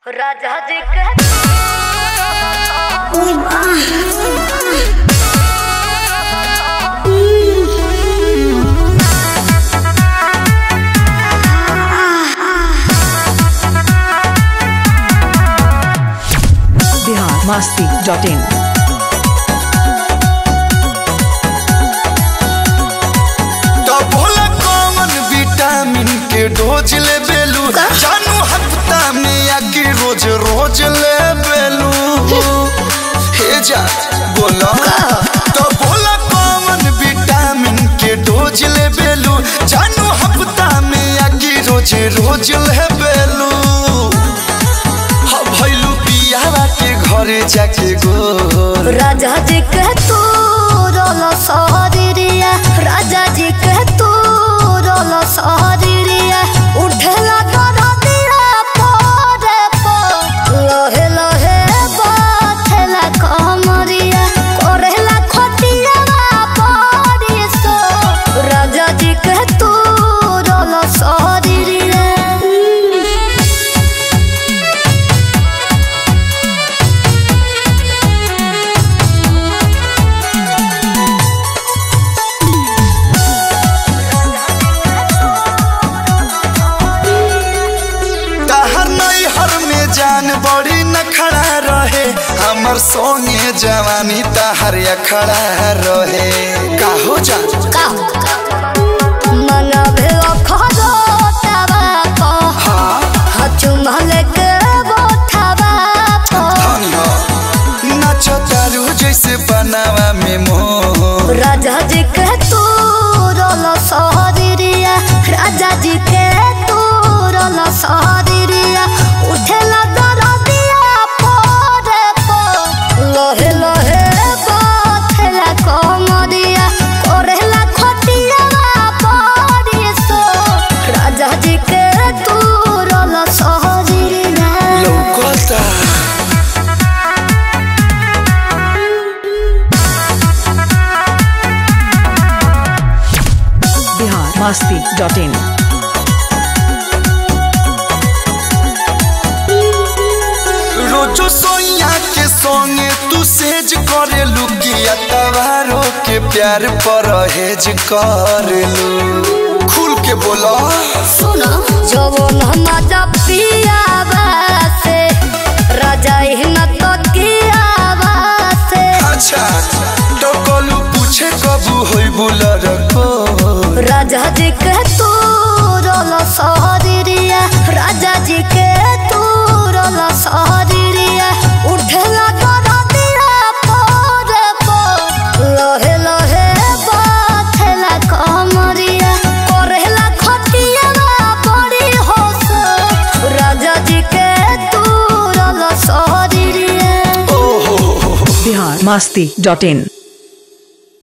राजा जी के बिहार मस्ती dot in तो भोला कौन विटामिन के डोज ले बेलू जानू हफ्ता में या कि रोज रोज ले बेलू हे जा बोला तो भोला कौन विटामिन के डोज ले बेलू जानू हफ्ता में या कि रोज रोज ले बेलू हा भैलू पियावा के घरे जाके गोर राजा जी के तू रोलो सहरिया राजा जी के तू रोलो सहरिया उठेला दरदिया पोरे पो लोहे लोहे बाथेला कमरिया कोरेला खटिया पड़ी सो राजा जी के तू रोलो सहरिया तहर नैहर में जान बड़ी न खड़ा रहे हमर सोने जवानी तहर अखड़ा रहे काहो जान मनभे अखरो तबा हाँ चुमल के बोथबा धनी हो नाच तारू जैसे बनावा में मोर राजा जी के तू रोलो सहरिया राजा जी के तू रोलो सहरिया उठेला दरदिया पोरे पो लोहे लोहे बाथेला कमरिया कोरेला खटिया पड़ी सो राजा जी के तू रोलो सहरिया लौकता बिहार मस्ती डॉट इन रोजो सोइया के संगे तू सेज करे लुकिया तवारो के प्यार पर हेज करेलू खुल के बोला सुनो जवन मजा पियावा से राजा हिम्मत कियावा से अच्छा तो कलू पूछे कबू होई बुलर को राजा जी के तू रोलो सहरिया राजा जी के तू रोलो सहरिया उठेला दरदिया पोरे पो लोहे लोहे बाथेला कमरिया कोरेला खटिया बड़ी होश राजा जी के तू रोलो सहरिया ओहो बिहार मस्ती डॉट इन